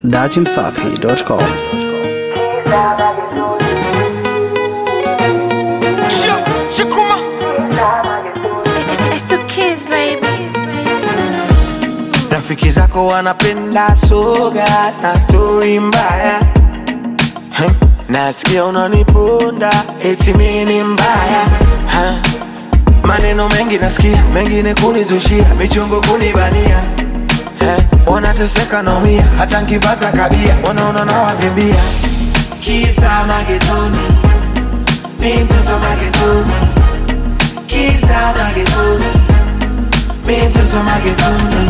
dachimsafi.com. Shakuma. It's the kids, baby. Rafiki zako wanapenda soga na stori mbaya Huh? Nasikia unaniponda eti mimi ni mbaya Huh? Maneno mengi nasikia, mengine kunizushia, michongo kunibania Eh, wanateseka naumia, hata nkipata kabia wanaona nawavimbia. Kisa magetoni, mi mtoto magetoni, kisa magetoni, mi mtoto magetoni,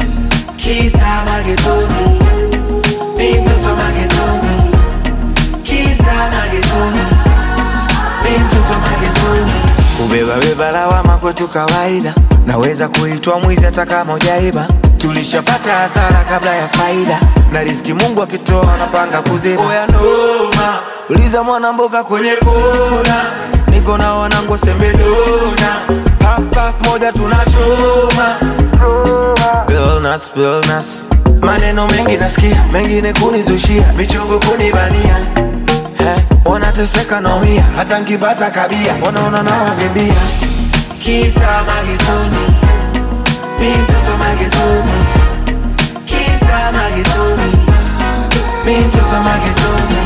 kisa magetoni, mi mtoto magetoni, kisa magetoni, mi mtoto magetoni. Kubeba beba lawama kwetu kawaida, naweza kuitwa mwizi hata kama hujaiba. Tulishapata hasara kabla ya faida, na riziki Mungu akitoa anapanga kuziba. Oya noma, uliza mwana mboga kwenye kona, niko na wanangu sembedona, puff puff moja tunachoma Billnas, billnas. Maneno mengi nasikia, mengine kunizushia, michongo kunibania Eh, wanateseka naumia, hata nkipata kabia wanaona nawavimbia. Kisa magetoni, mi mtoto magetoni, kisa magetoni, mi mtoto magetoni,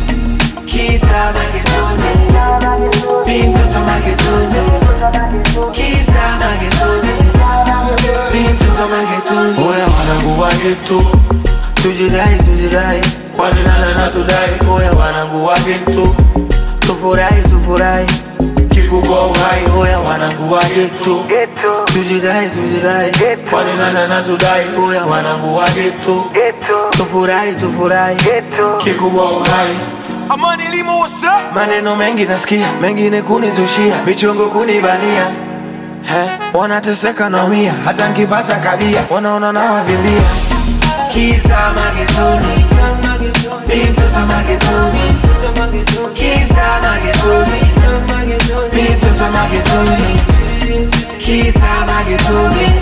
kisa magetoni, mi mtoto magetoni, kisa magetoni, mi mtoto magetoni. Oya wanangu wa geto, tujidai tujidai, kwani nana na tudai. Oya wanangu wa geto, tufurahi tufurahi, kikubwa uhai. Oya wanangu wa geto, tujidai tujidai, kwani nana na tudai. Oya wanangu wa geto, tufurahi tufurahi, kikubwa uhai. Amani Limo, what's up? Maneno mengi nasikia, mengine kunizushia, michongo kunibania. He, wanateseka naumia, hata nkipata kabia wanaona nawavimbia. Kisa magetoni, mi mtoto magetoni, kisa magetoni, mi mtoto magetoni, kisa magetoni,